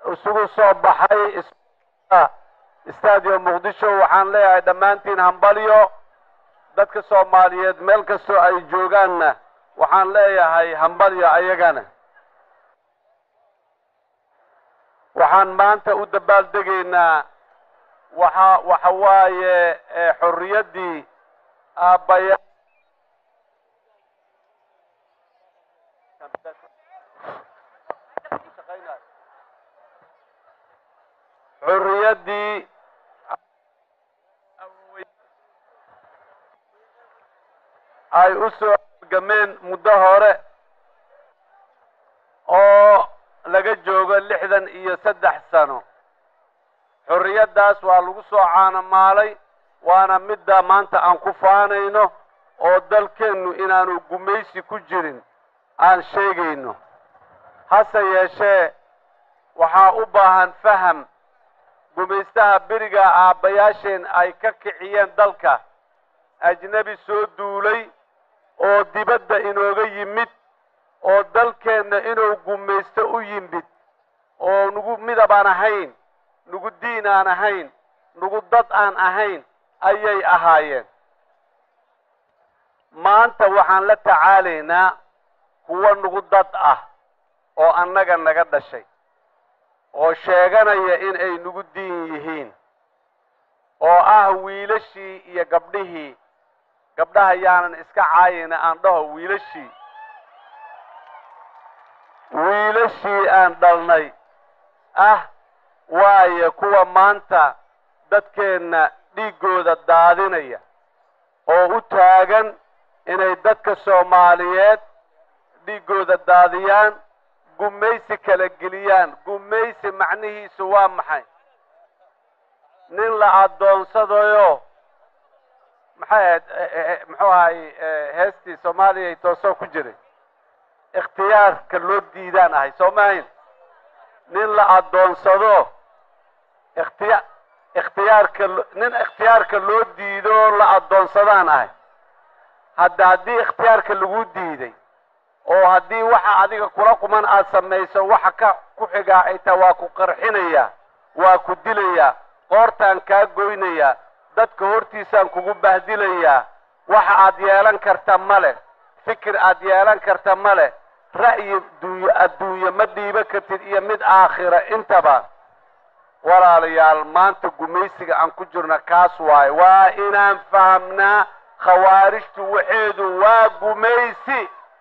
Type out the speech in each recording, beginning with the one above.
isugu soo baxay stadium muqdisho waxaan leeyahay dhammaantiin hambalyo dadka soomaaliyeed meel kastoo ay joogaanna waxaan leeyahay hambalyo ayagana waxaan maanta u dabaaldegaynaa waxa waxa waaye xorriyaddii aabbaya xurriyaddii ay u soo gameen muddo hore oo laga joogo lixdan iyo saddex sano xorriyaddaas waa lagu soo caanamaalay waana midda maanta aan ku faanayno oo dalkeennu inaanu gumaysi ku jirin aan sheegayno hase yeeshee waxaa u baahan faham gumaystaha beriga aabbayaasheen ay ka kiciyeen dalka ajnebi soo duulay oo dibadda inooga yimid oo dalkeenna inuu gumaysto u yimid oo nugu midab aan ahayn nugu diin aan ahayn nugu dad aan ahayn ayay ahaayeen maanta waxaan la tacaalaynaa kuwa nugu dad ah oo annaga naga dhashay oo sheeganaya in ay nugu diin yihiin oo ah wiilashii iyo gabdhihii gabdhaha yaanan iska caayayna aan dhaho wiilashii wiilashii aan dhalnay ah waayo kuwa maanta dadkeenna dhiiggooda daadinaya oo u taagan inay dadka soomaaliyeed dhiiggooda daadiyaan gumaysi kala geliyaan gumaysi macnihiisu waa maxay nin la addoonsadayo maxay ahayd muxuu ahay heestii soomaaliya toosoo ku jiray ikhtiyaarka loo diidaan ahay soo maahayn nin la addoonsado ikhtiya ikhtiyaarka nin ikhtiyaarka loo diido la addoonsadaan ahay hadda haddii ikhtiyaarka lagu diiday oo haddii waxa adiga kula quman aad samayso waxa ka ku xigaa ay tahay waa ku qarxinayaa waa ku dilayaa qoortaan kaa goynayaa dadka hortiisaan kugu bahdilayaa waxa aad yeelan karta ma leh fikir aad yeelan karta ma leh ra'yi duunye adduunye ma dhiiba kartid iyo mid aakhira intaba walaalayaal maanta gumaysiga aan ku jirna kaas waaye waa inaan fahamnaa khawaarijtu waxeedu waa gumaysi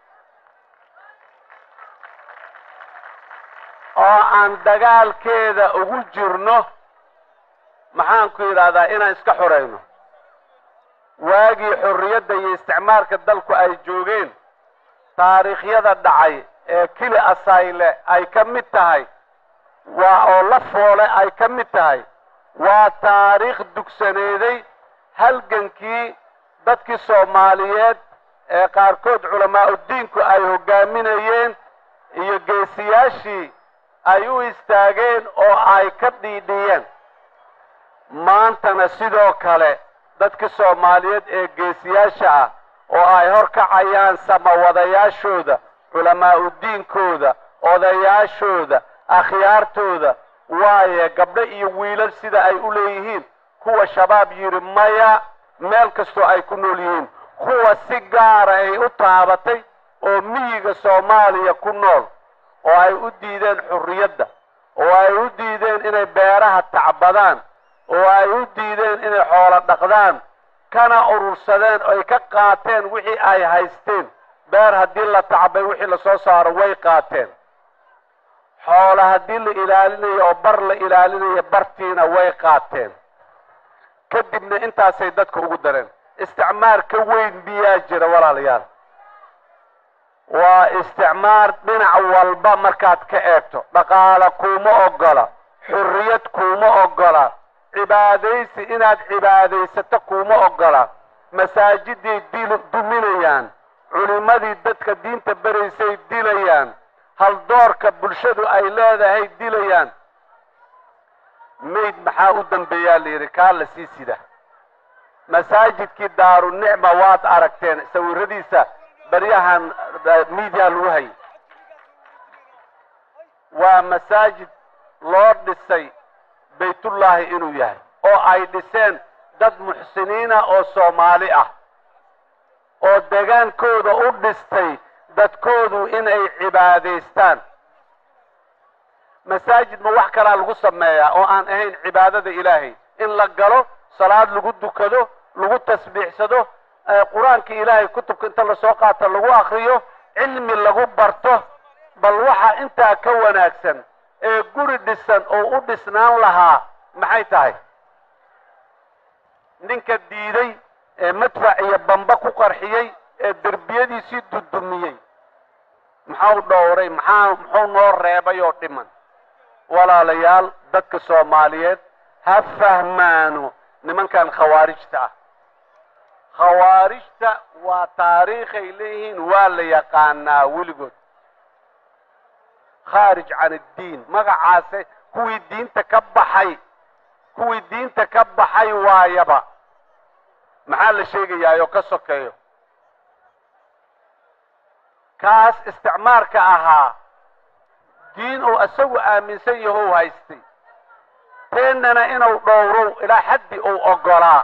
oo aan dagaalkeeda ugu jirno maxaan ku yidhaahdaa inaan iska xorayno waagii xorriyadda iyo isticmaalka dalku ay joogeen taariikhyada dhacay ee kili asayle ay ka mid tahay waa oo la foole ay ka mid tahay waa taariikh dugsaneeday halgankii dadkii soomaaliyeed ee qaarkood culamaa'udiinku ay hoggaaminayeen iyo geesiyaashii ay u istaageen oo ay ka dhiidhiyeen maantana sidoo kale dadka soomaaliyeed ee geesiyaasha ah oo ay hor kacayaan samawadayaashooda culamaa'udiinkooda odayaashooda akhyaartooda waaye gabdho iyo wiilal sida ay u leeyihiin kuwa shabaab yidhi maya meel kastoo ay ku nool yihiin kuwa si gaara ay u taabatay oo miyiga soomaaliya ku nool oo ay u diideen xurriyadda oo ay u diideen inay beeraha tacbadaan oo ay u diideen inay xoolo dhaqdaan kana urursadeen oy ka qaateen wixii ay haysteen beer haddii la tacbay wixii lasoo saaro way qaateen xoolo haddii la ilaalinayo oo bar la ilaalinayo bartiina way qaateen kadibna intaasay dadka ugu dareen isticmaar ka weyn miyaa jira walaalayaal waa isticmaar dhinac walba markaad ka eegto dhaqaale kuuma oggola xurriyad kuuma oggola cibaadaysi inaad cibaadaysato kuuma oggola masaajiday duminayaan culimmadii dadka diinta beraysay dilayaan haldoorka bulshadu ay leedahay dilayaan mayd maxaa u dambeeyaa la yidhi kaa la sii sida masaajidkii daarunicma waad aragteen sawiradiisa baryahan miidiya lagu hayay waa masaajid loo dhisay baytullaahi inuu yahay oo ay dhiseen dad muxsiniina oo soomaali ah oo degaankooda u dhistay dadkoodu inay cibaadaystaan masaajid ma wax kalaa lagu sameeyaa oo aan ahayn cibaadada ilaahay in la galo salaad lagu dukado lagu tasbiixsado qur-aanka ilaahay kutubka inta lasoo qaato lagu akriyo cilmi lagu barto bal waxa intaa ka wanaagsan ee guri dhisan oo u dhisnaan lahaa maxay tahay ninka diiday ee madfac iyo bamba ku qarxiyey ee derbiyadiisii dudumiyey maxau dhowray maxaa muxuu noo reebay oo dhiman walaalayaal dadka soomaaliyeed ha fahmaano nimankan khawaarijta ah khawaarijta waa taariikhay leeyihiin waa la yaqaanaa weligood khaarij can addiin magacaase kuwii diinta ka baxay kuwii diinta ka baxay waayaba maxaa la sheegayaayoo ka sokeeyo kaas isticmaarka ahaa diin uu isagu aaminsan yahow haystay teennana inuu dhowrow ilaa xaddi uu oggolaa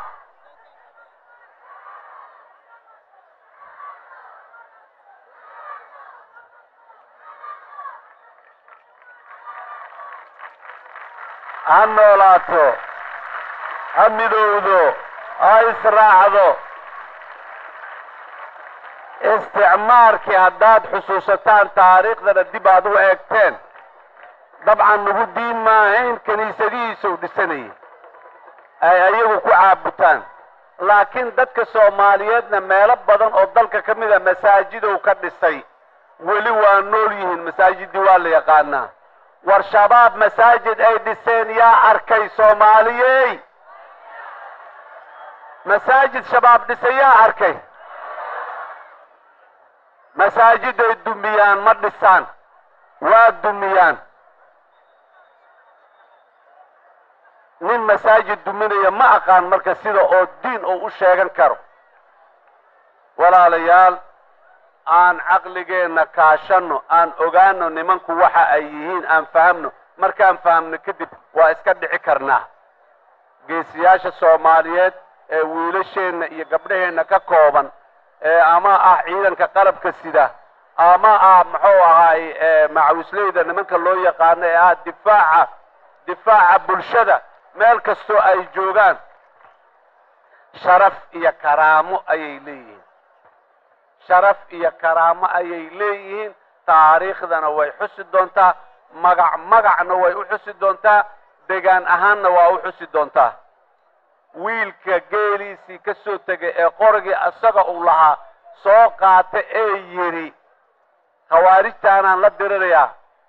ha noolaato ha midowdo ha israacdo isticmaarkii haddaad xusuusataan taariikhdana dib aad u eegteen dabcan nagu diin maahayn kiniisadihiisuu dhisanayay ay ayagu ku caabutaan laakiin dadka soomaaliyeedna meelo badan oo dalka ka mida masaajidow ka dhisay weli waa nool yihiin masaajiddii waa la yaqaanaa war shabaab masaajid ay dhiseen yaa arkay soomaaliyey masaajid shabaab dhisay yaa arkay masaajiday dumiyaan ma dhisaan waa dumiyaan nin masaajid duminaya ma aqaan marka sida oo diin uu u sheegan karo walaalayaal aan caqligeenna kaashanno aan ogaano nimanku waxa ay yihiin aan fahamno markaan fahamno kadib waa iska dhici karnaa geesiyaasha soomaaliyeed ee wiilasheenna iyo gabdhaheenna ka kooban ee ama ah ciidanka qalabka sida ama ah muxuu ahaay macawisleyda nimanka loo yaqaano ee ah difaaca difaaca bulshada meel kastoo ay joogaan sharaf iyo karaamo ayay leeyihiin sharaf iyo karaamo ayay leeyihiin taariikhdana way xusi doontaa magac magacna way u xusi doontaa degaan ahaanna waa u xusi doontaa wiilka geeliisii ka soo tegay ee qorigii isaga uu lahaa soo qaata ee yidhi khawaarijtaanaan la dirirayaa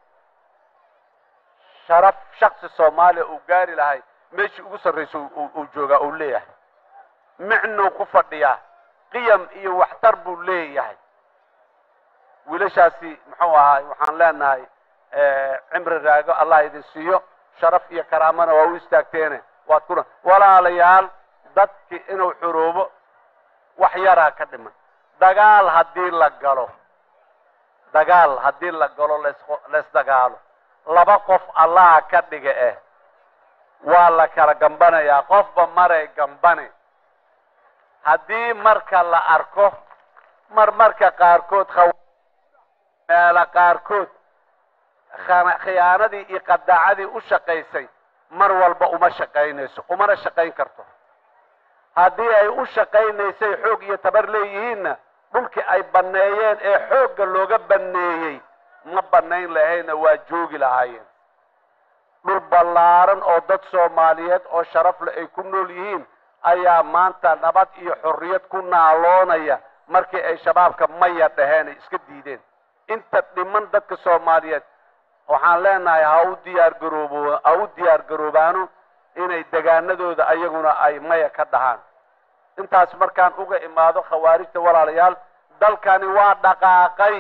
sharaf shaksi soomaaliya uu gaari lahay meeshii ugu sarraysa uu joogaa uu leeyahay micnuu ku fadhiyaa qiyam iyo waxtar buu leeyahay wiilashaasi muxuu ahaay waxaan leenahay cimri raago allah idin siiyo sharaf iyo karaamana waa u istaagteene waad kuna walaalayaal dadki inuu xuroobo wax yaraa ka dhiman dagaal haddii la galo dagaal haddii la galo las laysdagaalo laba qof allaha ka dhiga eh waa la kala gambanayaa qofba maray gambane haddii marka la arko mar marka qaarkood meelo qaarkood khiyaanadii iyo qadaacadii u shaqaysay mar walba uma shaqaynayso umana shaqayn karto haddii ay u shaqaynaysay xoog iyo tabar leeyihiinna dhulkii ay banneeyeen ee xoogga looga banneeyey ma bannayn lahayna waa joogi lahaayeen dhul ballaaran oo dad soomaaliyeed oo sharafle ay ku nool yihiin ayaa maanta nabad iyo xorriyad ku naaloonaya markii ay shabaabka maya dhaheen ay iska diideen inta dhiman dadka soomaaliyeed waxaan leenahay ha u diyaar garoobo ha u diyaar garoobaano inay degaanadooda ayaguna ay maya ka dhahaan intaas markaan uga imaado khawaarijta walaalayaal dalkani waa dhaqaaqay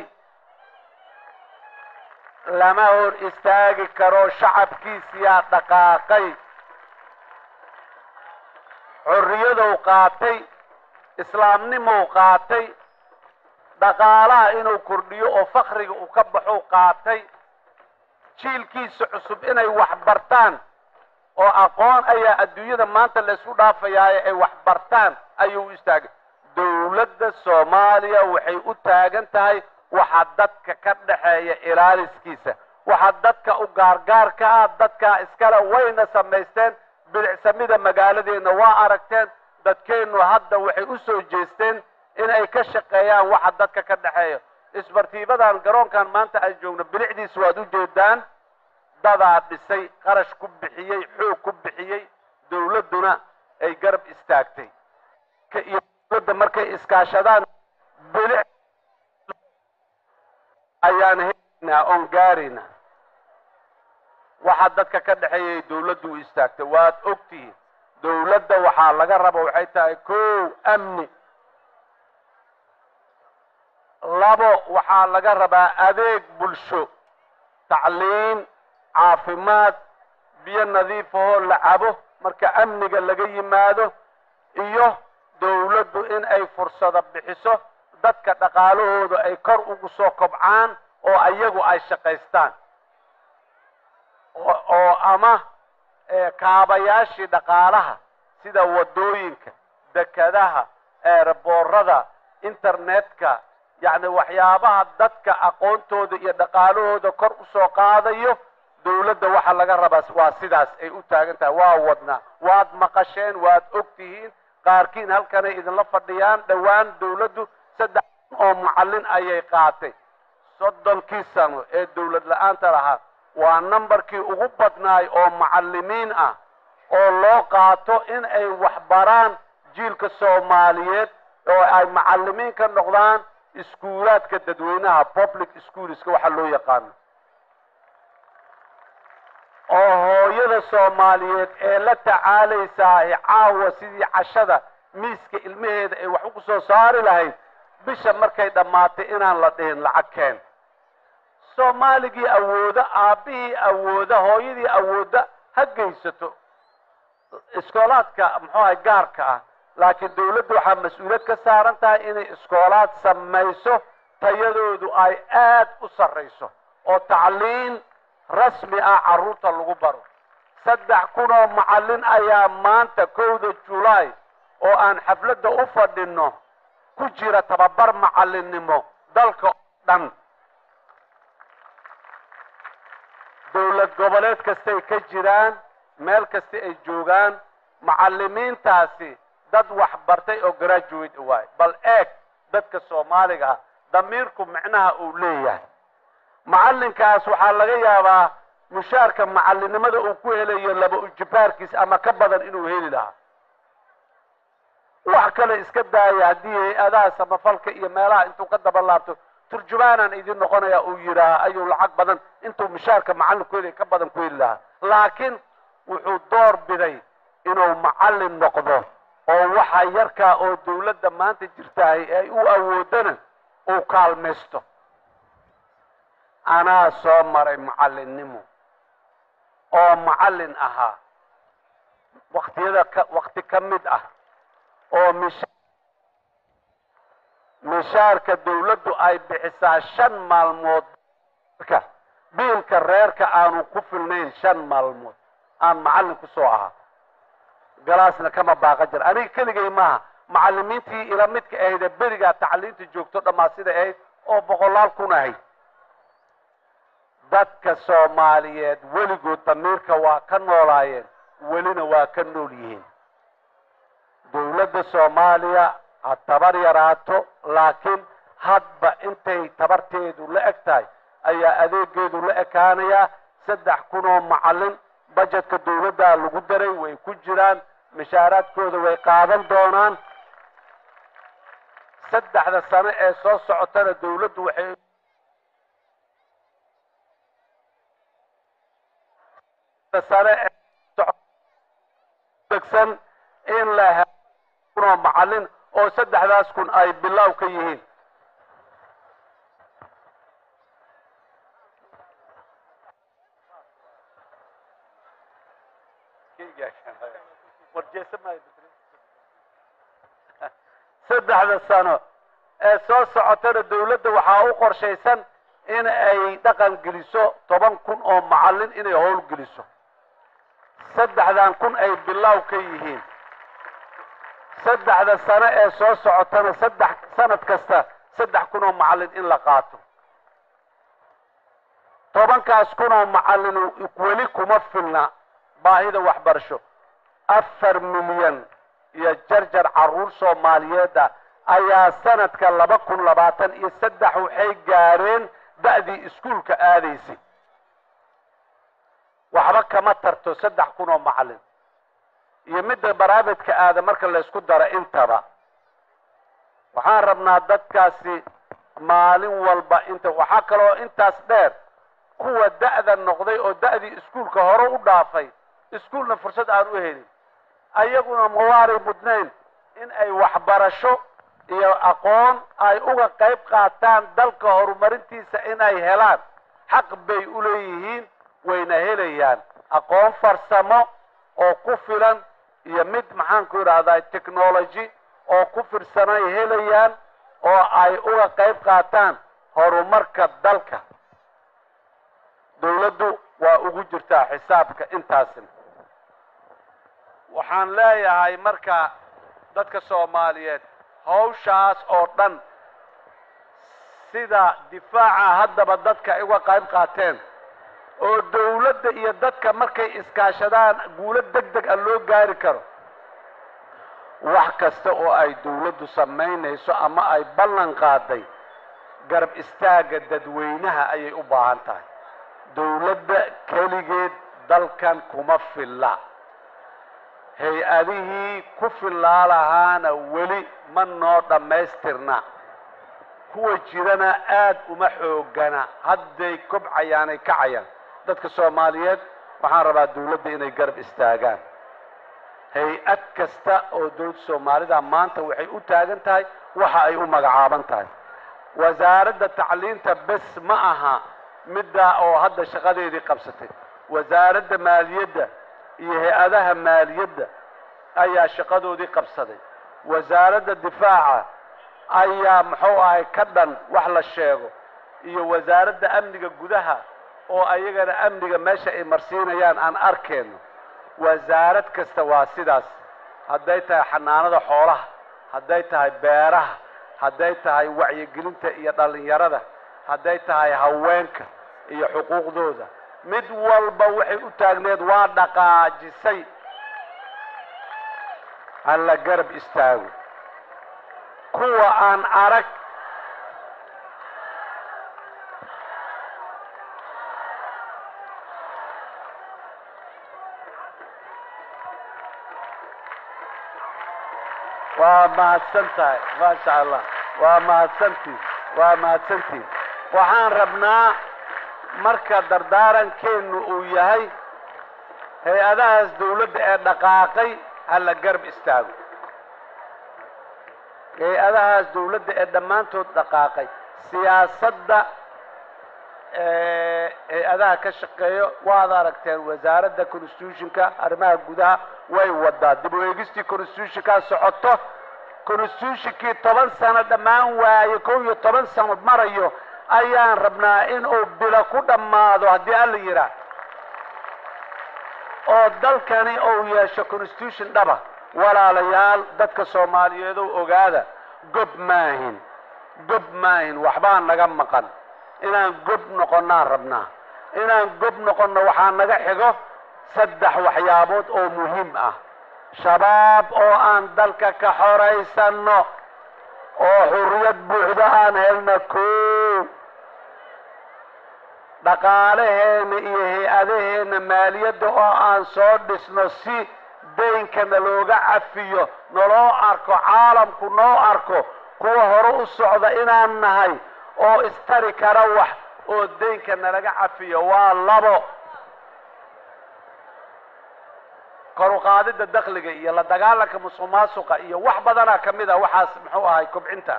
lama hor istaagi karo shacabkiisiyaa dhaqaaqay xorriyadow qaatay islaamnimow qaatay dhaqaalaha inuu kordhiyo oo fakriga uu ka baxou qaatay jiilkiisa cusub inay wax bartaan oo aqoon ayaa adduunyada maanta laysku dhaafayaaye ay wax bartaan ayuu u istaagay dowladda soomaaliya waxay u taagan tahay waxa dadka ka dhaxeeya ilaaliskiisa waxa dadka u gaargaarka ah dadkaa iskale wayna samaysteen bilicsamida magaaladeenna waa aragteen dadkeennu hadda waxay u soo jeesteen inay ka shaqeeyaan waxa dadka ka dhexeeya isbartiibadan garoonkan maanta aan joogno bilicdiisa waad u jeedaan dadaa dhisay qarash ku bixiyey xoog ku bixiyey dowladduna ay garab istaagtay iyo dowladda markay iskaashadaan bilic ayaan helaynaa oon gaaraynaa waxaa dadka ka dhexeeyay dowladdu u istaagtay waad ogtihiin dowladda waxaa laga raba waxay tahay kow amni labo waxaa laga rabaa adeeg bulsho tacliim caafimaad biyo nadiifahoo la cabo marka amniga laga yimaado iyo dowladdu in ay fursado bixiso dadka dhaqaalahooda ay kor ugu soo kobcaan oo ayagu ay shaqaystaan oo ama kaabayaashii dhaqaalaha sida waddooyinka dekadaha eeraboorada internetka yacni waxyaabaha dadka aqoontooda iyo dhaqaalahooda kor u soo qaadayo dowladda waxa laga rabaa waa sidaas ay u taagan tahay waa wadnaa waad maqasheen waad og tihiin qaarkiin halkanay idinla fadhiyaan dhowaan dowladdu saddex oo macallin ayay qaatay soddonkii sano ee dowlad la-aanta lahaa waa nambarkii ugu badnaay oo macallimiin ah oo loo qaato in ay waxbaraan jiilka soomaaliyeed oo ay macallimiin ka noqdaan iskuulaadka dadweynaha public schoolska waxa loo yaqaano oo hooyada soomaaliyeed ee la tacaalaysaa caawa sidii cashada miiska ilmaheeda ay wax ugu soo saari lahayd bisha markay dhammaatay inaan la dhihin lacag keen soomaaligii awooda aabbihii awooda hooyadii awooda ha geysato iskoolaadka muxuu ahay gaarka ah laakiin dowladdu waxaa mas-uuliyad ka saaran tahay inay iskoolaad samayso tayadoodu ay aad u sarrayso oo tacliin rasmi ah carruurta lagu baro saddex kunoo macallin ayaa maanta kowda julaay oo aan xafladda u fadhinno ku jira tababar macallinnimo dalka oo dhan dowlad goboleed kastay ka jiraan meel kasta ay joogaan macallimiintaasi dad wax bartay oo graduate waay bal eeg dadka soomaaliga ah damiirku micnaha uu leeyahay macallinkaas waxaa laga yaabaa mushaarka macallinnimada uu ku helayo laba ujibaarkiis ama ka badan inuu heli lahaa wax kale iska daaya haddii hay-adaha samafalka iyo meelaha intuu ka daba laabto turjumaanaan idin noqonaya uu yidhaaha ayuu lacag badan intuu mushaarka macallinku helay ka badan ku heli lahaa laakiin wuxuu door biday inuu macallin noqdo oo waxa yarkaa oo dowladda maanta jirtahay ay u awoodana uu kaalmaysto anaa soo maray macallinnimo oo macallin ahaa waktiyada ka wakti ka mid ah oo misha mishaarka dowladdu ay bixisaa shan maalmood ka biilka reerka aanu ku filnayn shan maalmood aan macallin ku soo ahaa galaasna kama baaqa jira aniga keligay maaha macallimiintii ila midka ahayd ee berigaa tacliinta joogto dhammaa siday ahayd oo boqolaal kun ahayd dadka soomaaliyeed weligood damiirka waa ka noolaayeen welina waa ka nool yihiin dowladda soomaaliya ha tabar yaraato laakiin hadba intay tabarteedu la eg tahay ayaa adeegeedu la ekaanayaa saddex kun oo macallin bajetka dowladdaa lagu daray way ku jiraan mishaaraadkooda way qaadan doonaan saddexda sano ee soo socotana dowladdu waxay sane degsan in la helo kunoo macallin oo saddexdaas kun ay bilow ka yihiin saddexda sano ee soo socotana dowladda waxaa u qorshaysan in ay dhaqan geliso toban kun oo macallin inay howl geliso saddexdan kun ay bilaaw ka yihiin saddexda sano ee soo socotana saddex sanad kasta saddex kun oo macallin in la qaato tobankaas kun oo macallin weli kuma filna baahida waxbarasho afar milyan iyo jarjar carruur soomaaliyeed ah ayaa sanadka laba kun labaatan iyo saddex waxay gaareen da'dii iskuulka aadaysay waxba kama tarto saddex kun oo macallin iyo midda baraavidka aada marka laysku daro intaba waxaan rabnaa dadkaasi maalin walba inta waxaa kaloo intaas dheer kuwa da'da noqday oo da'dii iskuulka hore u dhaafay iskuulna fursad aan u helin ayaguna mawaaray mudnayn in ay waxbarasho iyo aqoon ay uga qayb qaataan dalka horumarintiisa inay helaan xaq bay u leeyihiin wayna helayaan aqoon farsamo oo ku filan iyo mid maxaanku idhahdaa technology oo ku firsanay helayaan oo ay uga qayb qaataan horumarka dalka dawladdu waa ugu jirtaa xisaabka intaasina waxaan leeyahay marka dadka soomaaliyeed hawshaas oo dhan sida difaaca haddaba dadka ay uga qayb qaateen oo dawladda iyo dadka markay iskaashadaan guulo deg deg a loo gaari karo wax kasta oo ay dawladdu samaynayso ama ay ballan qaaday garab istaagga dadweynaha ayay u baahan tahay dawladda keligeed dalkan kuma filla hay-adihii ku fillaa lahaana weli ma noo dhammaystirna kuwa jirana aad uma xoogana hadday kobcayaanay kacayaan dadka soomaaliyeed waxaan rabaa dawladda inay garab istaagaan hay-ad kasta oo dawladda soomaalida maanta waxay u taagan tahay waxa ay u magacaaban tahay wasaaradda tacliinta bes ma aha middaa oo hadda shaqadeedii qabsatay wasaaradda maaliyadda iyo hay-adaha maaliyadda ayaa shaqadoodii qabsaday wasaaradda difaaca ayaa muxuu ahay ka dhan wax la sheego iyo wasaaradda amniga gudaha oo ayagana amniga meesha ay marsiinayaan aan arkeenno wasaarad kasta waa sidaas hadday tahay xanaanada xoolaha hadday tahay beeraha hadday tahay wacyigelinta iyo dhallinyarada hadday tahay haweenka iyo xuquuqdooda mid walba waxay u taagneed waa dhaqaajisay ha la garab istaago kuwa aan arag waa mahadsan tahay maasha allah waa mahadsantiin waa mahadsantiin waxaan rabnaa marka dardaarankeenu uu yahay hay-adahaas dawladda ee dhaqaaqay ha la garab istaago hay-adahaas dawladda ee dhammaantood dhaqaaqay siyaasadda hay-adaha ka shaqeeyo waad aragteen wasaaradda constitutionka arrimaha gudaha way wadaa dib u eegistii constitutionkaa socoto constitutionkii toban sano dhammaan waaye kow iyo toban sano marayo ayaan rabnaa in uu bilo ku dhammaado haddii alla yidhaah oo dalkani uu yeesho constitution dhaba walaalayaal dadka soomaaliyeed oo ogaada gob maahin gob maahin waxbaa naga maqan inaan gob noqonnaan rabnaa inaan gob noqonno waxaa naga xigo saddex waxyaabood oo muhiim ah shabaab oo aan dalka ka xoraysanno oo xurriyad buuxda aan helno koo dhaqaalaheena iyo hay-adaheenna maaliyadda oo aan soo dhisno si daynkana looga cafiyo naloo arko caalamku noo arko kuwa hore u socda inaan nahay oo istari kara wax oo daynka nalaga cafiyo waa labo kor u qaadidda dakliga iyo la dagaalanka musuq maasuqa iyo wax badanaa ka mid a waxaas muxuu ahay kobcinta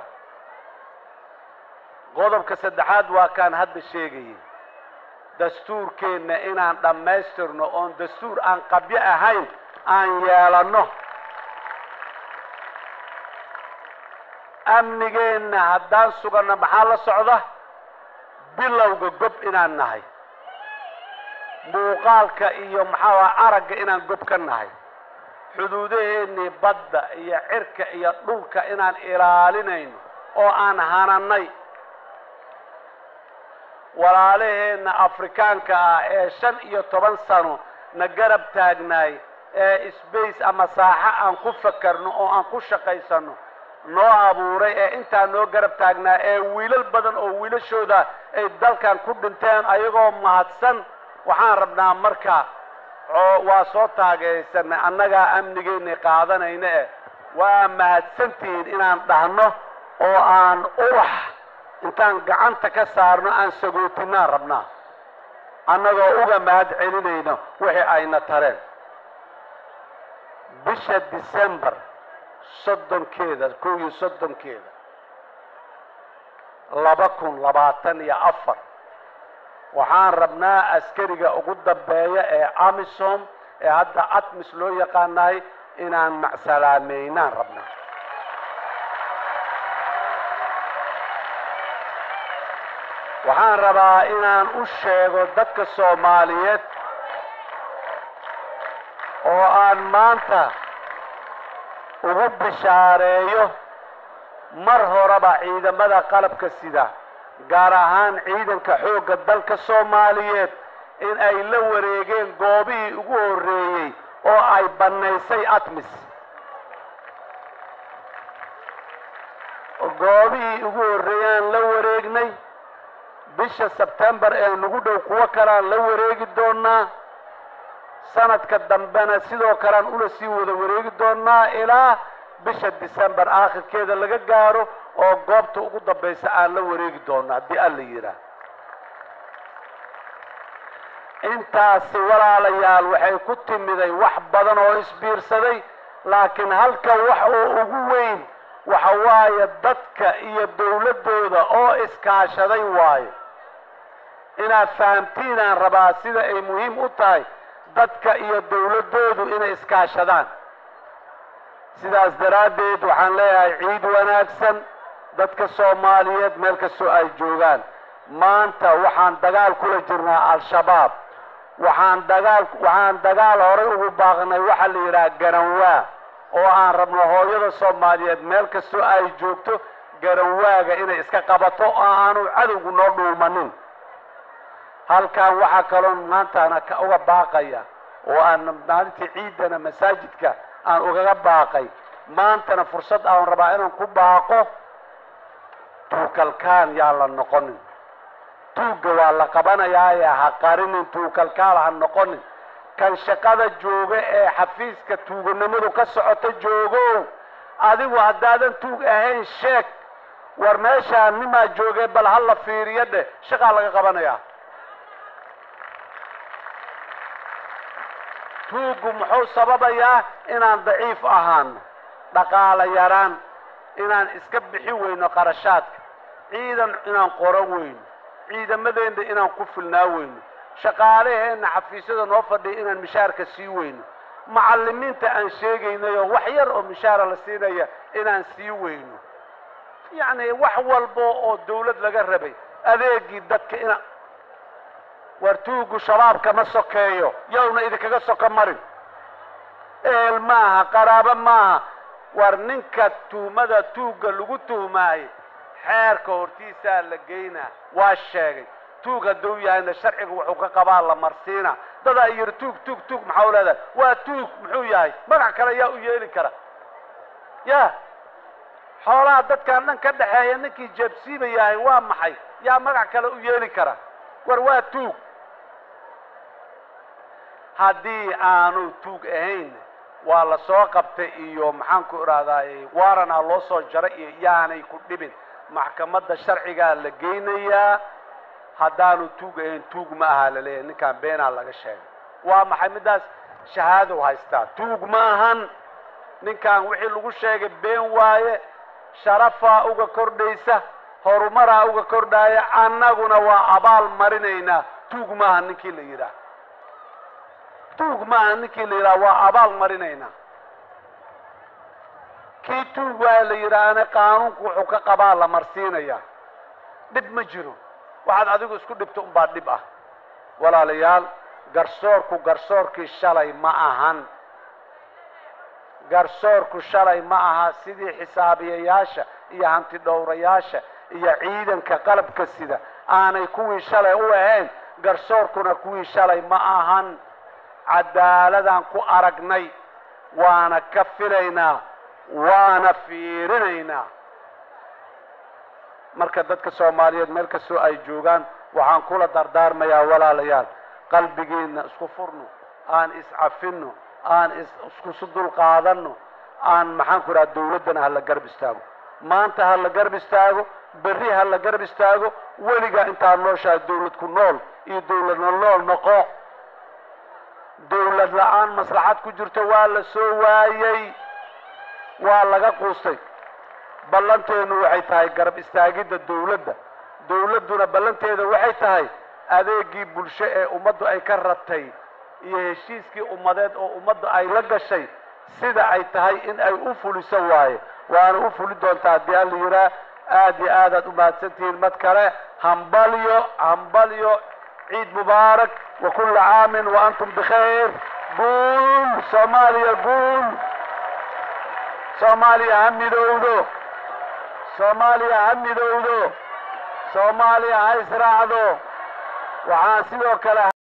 qodobka saddexaad waa kaan hadda sheegayay dastuurkeenna inaan dhammaystirno oon dastuur aan qabyo ahayn aan yeelanno amnigeenna haddaan suganno maxaa la socda bilowga gob inaan nahay muuqaalka iyo maxaa waaya aragga inaan gob ka nahay xuduudaheennii badda iyo cirka iyo dhulka inaan ilaalinayno oo aan hananay walaalaheenna afrikaanka ah ee shan iyo toban sano na garab taagnaay ee sbace ama saaxo aan ku fakarno oo aan ku shaqaysano noo abuuray ee intaa noo garab taagnaa ee wiilal badan oo wiilashooda ay dalkan ku dhinteen ayagoo mahadsan waxaan rabnaa marka waa soo taageersanay annagaa amnigeennay qaadanayna eh waa mahadsantihiin inaan dhahno oo aan ubax intaan gacanta ka saarno aan sagootinaan rabnaa annagoo uga mahad celinayno wixii ayna tareen bisha december soddonkeeda kow iyo soddonkeeda laba kun labaatan iyo afar waxaan rabnaa askariga ugu dambeeya ee amisom ee hadda atmis loo yaqaanahay inaan macsalaameynaan rabnaa waxaan rabaa inaan u sheego dadka soomaaliyeed oo aan maanta ugu bishaareeyo mar horeba ciidamada qalabka sida gaar ahaan ciidanka xoogga dalka soomaaliyeed in ay la wareegeen goobihii ugu horreeyey oo ay bannaysay atmis goobihii ugu horreeyaan la wareegnay bisha sebtembar ee nagu dhow kuwo kaleaan la wareegi doonaa sanadka dambena sidoo kalean ula sii wada wareegi doonaa ilaa bisha december aakhirkeeda laga gaaro oo goobta ugu dambaysa aan la wareegi doono haddii alla yidhaah intaasi walaalayaal waxay ku timiday wax badan oo isbiirsaday laakiin halka wax oo ugu weyn waxa waaye dadka iyo dawladdooda oo iskaashaday waayo inaad fahamtiinaan rabaa sida ay muhiim u tahay dadka iyo dawladdoodu inay iskaashadaan sidaas daraaddeed waxaan leeyahay ciid wanaagsan dadka soomaaliyeed meel kastoo ay joogaan maanta waxaan dagaal kula jirnaa al-shabaab waxaan dagaal waxaan dagaal horay ugu baaqnay waxaa la yidhaha garanwaa oo aan rabno hooyada soomaaliyeed meel kastoo ay joogto garanwaaga inay iska qabato oo aanu cadowgu noo dhuumanin halkan waxaa kaloon maantana uga baaqaya oo aan maalintii ciidana masaajidka aan ugaga baaqay maantana fursad aan rabaa inaan ku baaqo tuukalkaan yaa la noqonin tuugga waa la qabanayaaye ha qarinin tuukalkaal ha noqonin kan shaqada jooga ee xafiiska tuuganimadu ka socota joogow adigu haddaadan tuug ahayn sheeg war meeshaa nimaa joogee bal ha la fiiriyo dheh shaqaa laga qabanayaa tuuggu muxuu sababayaa inaan daciif ahaano dhaqaala yaraan inaan iska bixin weyno qarashaadka ciidan inaan qoran weyno ciidamadeenna inaan ku filnaa weyno shaqaalaheenna xafiisyada noo fadhiya inaan mishaarka sii weyno macallimiinta aan sheegaynayoo wax yar oo mishaara la siinaya inaan sii weyno yacni wax walba oo dawlad laga rabay adeegii dadka ina war tuuggu shabaabka ma sokeeyo yowna idinkaga soko marin ehel maaha qaraabo maaha war ninka tuhmada tuugga lagu tuhmaayo xeerka hortiisaa la geynaa waa sheegay tuug hadduu yahayna sharciga wuxuu ka qabaa la marsiina dadaa yidhi tuug tuug tuug maxaa u leedahay waa tuug muxuu yahay magac kale yaa u yeeli kara ya xoolaha dadkaan dhan ka dhexeeya ninkii jeebsiiba yahay waa maxay yaa magac kale u yeeli kara war waa tuug haddii aanu tuug ahayn waa la soo qabtay iyo maxaan ku idhahdaaye waaranaa loo soo jaray iyo yaanay ku dhibin maxkamadda sharcigaa la geynayaa haddaanu tuug ahayn tuug ma aha laleeyahay ninkaan beenaa laga sheegay waa maxay middaas shahaadow haystaa tuug ma ahan ninkaan wixii lagu sheegay been waaye sharafaa uga kordhaysa horumaraa uga kordhaaya annaguna waa abaal marinaynaa tuug maaha ninkii la yidhaah tuug maaha ninkii la yidhaha waa abaal marinaynaa kii tuug waa la yidhaahna qaanuunku wuxuu ka qabaa la marsiinayaa dhib ma jiro waxaad adigu isku dhibto unbaa dhib ah walaalayaal garsoorku garsoorkii shalay ma ahan garsoorku shalay ma aha sidii xisaabiyayaasha iyo hanti dhowrayaasha iyo ciidanka qalabka sida aanay kuwii shalay u ahayn garsoorkuna kuwii shalay ma ahan cadaaladaan ku aragnay waana ka filaynaa waana fiirinaynaa marka dadka soomaaliyeed meel kastoo ay joogaan waxaan kula dardaarmayaa walaalayaal qalbigiina isku furno aan iscafinno aan iskusu dulqaadanno aan maxaan ku idhaha dawladdana hala garab istaago maanta ha la garab istaago berri ha la garab istaago weligaa intaad nooshahay dawlad ku nool iyo dawladna nool noqo dawlad la-aan maslaxad ku jirto waa la soo waayey waa laga quustay ballanteenu waxay tahay garab istaagidda dawladda dawladduna ballanteeda waxay tahay adeegii bulsho ee ummaddu ay ka ratay iyo heshiiskii ummadeed oo ummaddu ay la gashay sida ay tahay in ay u fuliso waaye waana u fuli doontaa haddii alla yidhaah aad iyo aadaad u mahadsantihiin mad kale hambalyo hambalyo ciid mubaarak wa kulla caamin wa antum bikhayr guul soomaaliya guul soomaaliya ha midowdo soomaaliya ha midowdo soomaaliya ha israacdo waxaan sidoo kale